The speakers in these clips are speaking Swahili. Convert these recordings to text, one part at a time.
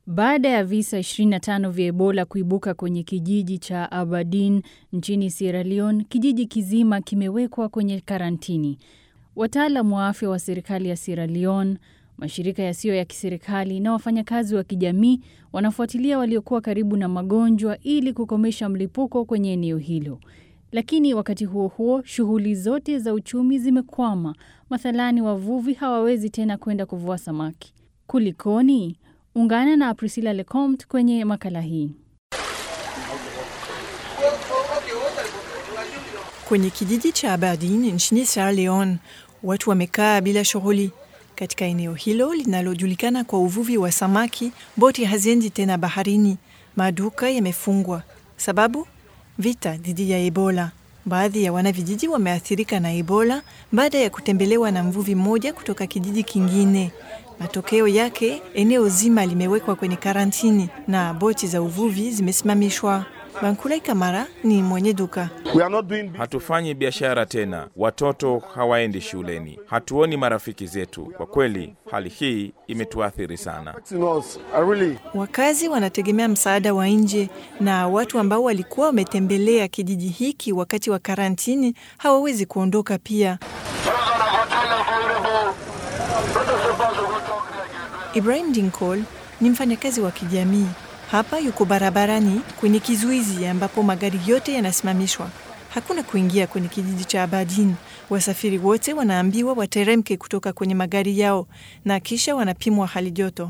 Baada ya visa 25 vya Ebola kuibuka kwenye kijiji cha Aberdeen nchini Sierra Leone, kijiji kizima kimewekwa kwenye karantini. Wataalam wa afya wa serikali ya Sierra Leone, mashirika yasiyo ya kiserikali na wafanyakazi wa kijamii wanafuatilia waliokuwa karibu na magonjwa ili kukomesha mlipuko kwenye eneo hilo. Lakini wakati huo huo, shughuli zote za uchumi zimekwama. Mathalani, wavuvi hawawezi tena kwenda kuvua samaki. Kulikoni? Ungana na Priscilla Lecomte kwenye makala hii. Kwenye kijiji cha Aberdeen nchini Sierra Leone, watu wamekaa bila shughuli. Katika eneo hilo linalojulikana kwa uvuvi wa samaki, boti haziendi tena baharini, maduka yamefungwa. Sababu? Vita dhidi ya Ebola. Baadhi ya wanavijiji wameathirika na Ebola baada ya kutembelewa na mvuvi mmoja kutoka kijiji kingine. Matokeo yake, eneo zima limewekwa kwenye karantini na boti za uvuvi zimesimamishwa. Bankulai Kamara ni mwenye duka. Hatufanyi biashara tena, watoto hawaendi shuleni, hatuoni marafiki zetu. Kwa kweli, hali hii imetuathiri sana. Wakazi wanategemea msaada wa nje, na watu ambao walikuwa wametembelea kijiji hiki wakati wa karantini hawawezi kuondoka pia. Ibrahim Dinkol ni mfanyakazi wa kijamii hapa. Yuko barabarani kwenye kizuizi ambapo magari yote yanasimamishwa. Hakuna kuingia kwenye kijiji cha Aberdeen. Wasafiri wote wanaambiwa wateremke kutoka kwenye magari yao na kisha wanapimwa hali joto.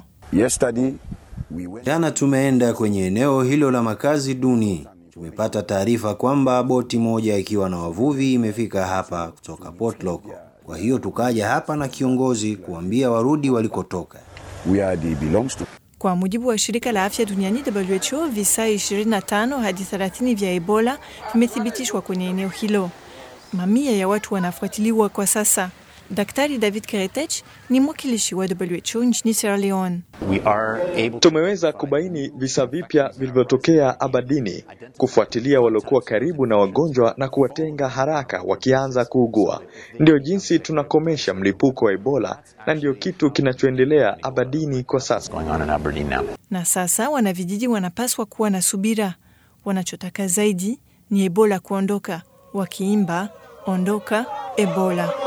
Jana tumeenda kwenye eneo hilo la makazi duni. Tumepata taarifa kwamba boti moja ikiwa na wavuvi imefika hapa kutoka Port Loko. Kwa hiyo tukaja hapa na kiongozi kuambia warudi walikotoka. Kwa mujibu wa shirika la afya duniani WHO, visa 25 hadi 30 vya Ebola vimethibitishwa kwenye eneo hilo. Mamia ya watu wanafuatiliwa kwa sasa. Daktari David Keretech ni mwakilishi wa WHO nchini Sierra Leone. Tumeweza kubaini visa vipya vilivyotokea Abadini, kufuatilia waliokuwa karibu na wagonjwa na kuwatenga haraka wakianza kuugua. Ndio jinsi tunakomesha mlipuko wa Ebola na ndio kitu kinachoendelea Abadini kwa sasa. Na sasa wanavijiji wanapaswa kuwa na subira. Wanachotaka zaidi ni Ebola kuondoka, wakiimba ondoka Ebola.